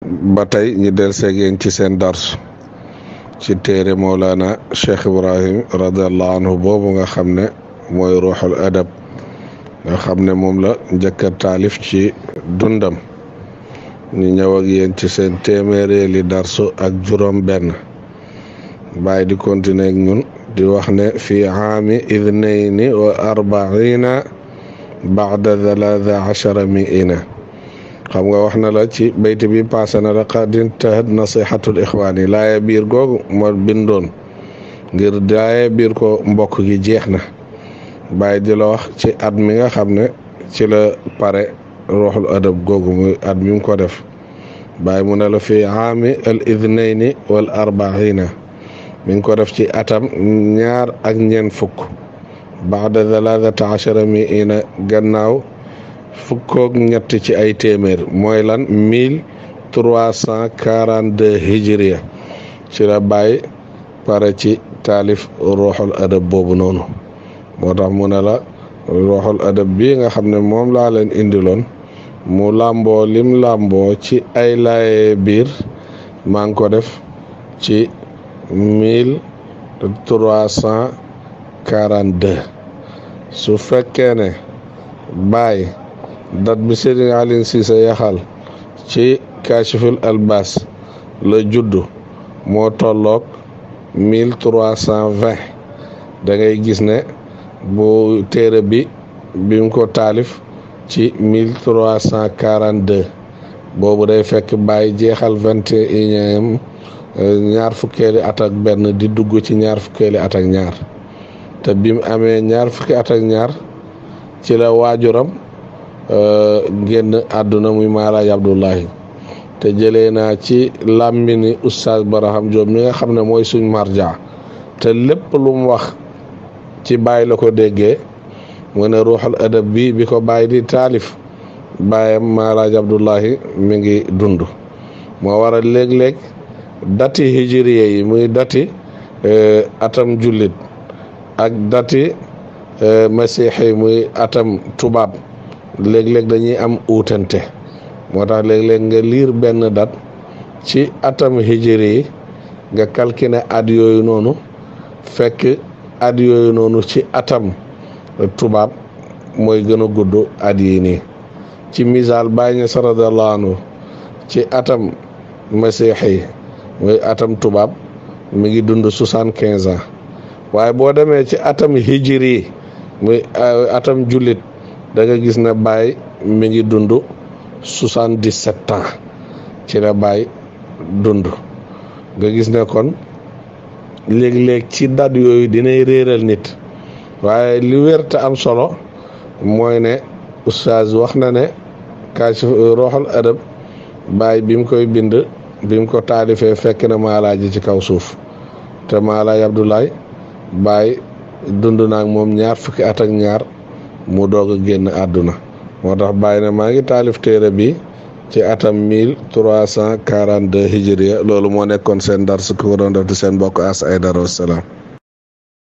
ba tey ñu del seeg yéen ci seen dars ci téere Mawlana Cheikh Ibrahim radiallahu anhu boobu nga xam ne mooy ruuxul adab nga xam ne moom la njëkk a taalif ci dundam ñu ñëw ak yéen ci seen téeméereeli darsu ak juróom benn bàyyi di continuer ak ñun di wax ne fi aami idnayni wa arbaina baada thalaatha achara miina xam nga wax na la ci bayti bi passé na la qad intahat nasihatul ixwaani laaye biir googu moo bindoon ngir laaye biir ko mbokk gi jeex na bàyyi di la wax ci at mi nga xam ne ci la pare ruuxul adab googu muy at mi mu ko def bàyyi mu ne la fi aami al idnayni wal arbaina mi ngi ko def ci atam ñaar ak ñeent fukk baada thalathata achara miina gannaaw fukkoog ñett ci ay téeméer mooy lan mille trois cent quarante deux hijriya ci la bàyyi pare ci taalif ruuxul adab boobu noonu moo tax mu ne la ruuxul adab bii nga xam ne moom laa leen indiloon mu làmboo lim làmboo ci ay laaye biir maa ngi ko def ci mille trois cent quarante deux su fekkee ne bàyyi dat bi Serigne Alioune Cissé yaxal ci Kashiful Albas la juddu moo tolloog mille trois cent vingt da ngay gis ne bu téere bi bi mu ko taalif ci mille trois cent quarante deux boobu day fekk bàyyi jeexal vingt et unième ñaar fukkeeli at ak benn di dugg ci ñaar fukkeeli at ak ñaar te bi mu amee ñaar fukki at ak ñaar ci la waajuram génn àdduna muy maalaaj abdullahi te jëlee naa ci làmmini oustaz baraham Diop mi nga xam ne mooy suñ marja te lépp lu mu wax ci bàyyi la ko déggee mu ne ruuxul adab bi bi ko bàyyi di taalif bàyyam maalaaj abdullahi mi ngi dund moo waral léeg-léeg dati hijriye yi muy dati atam jullit ak dati masiixi muy atam tubaab léeg-léeg dañuy am uutante moo tax léeg-léeg nga liir benn dat ci atam hijri yi nga calculer at yooyu noonu fekk at yooyu noonu ci atam tubaab mooy gën a gudd at yi nii ci misaal bàyyi ña radiyallahu anhu ci atam masiixi muy atam tubaab mi ngi dund soixante quinze ans waaye boo demee ci atam hijri yi muy atam jullit da nga gis ne Baye mi ngi dund soixante dix sept ans ci la Baye dund nga gis ne kon léeg-léeg ci dat yooyu dinay réeral nit waaye li wér te am solo mooy ne oustaz wax na ne Kashif ruuxul adab Baye bi mu koy bind bi mu ko taalifee fekk na maalaaji ci kaw suuf te maalaaj Abdoulaye Baye dund naag moom ñaar fukki at ak ñaar mu doog a génn àdduna moo tax bàyyi na maa ngi taalif téere bi ci atam mille trois cent quarante deux hijriya loolu moo nekkoon seen dar su ko doon def di seen bokk as ay dara wasalaam